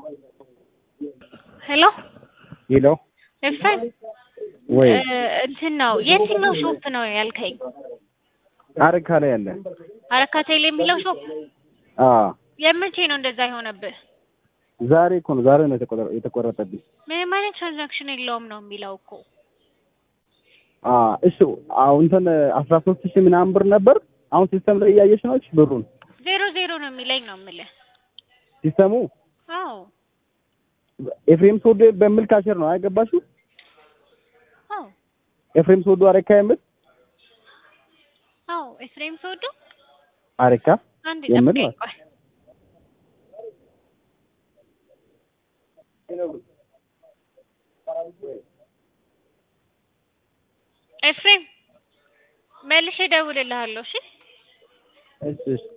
ሄሎ ሄሎ ኤፍሬም ወይ እንትን ነው የትኛው ሾፕ ነው ያልከኝ? አረካ ላይ ያለ አረካ ቴሌ የሚለው ሾፕ አ የመቼ ነው እንደዛ የሆነብህ? ዛሬ እኮ ነው ዛሬ ነው የተቆረ- የተቆረጠብኝ። ምንም አይነት ትራንዛክሽን የለውም ነው የሚለው እኮ። አ እሱ አሁን እንትን አስራ ሶስት ሺህ ምናምን ብር ነበር። አሁን ሲስተም ላይ እያየሽ ነው እሺ ብሩን ዜሮ ዜሮ ነው የሚለኝ ነው የምልህ። ሲስተሙ አዎ ኤፍሬም ሶዶ በሚል ካሸር ነው አይገባሽው? አዎ ኤፍሬም ሶዶ አረካ የምል አዎ ኤፍሬም ስወዱ አረካ አንድ የምር ጠብቀኝ ነው። ቆይ። ኤፍሬም መልሼ እደውልልሃለሁ እሺ? እሺ እሺ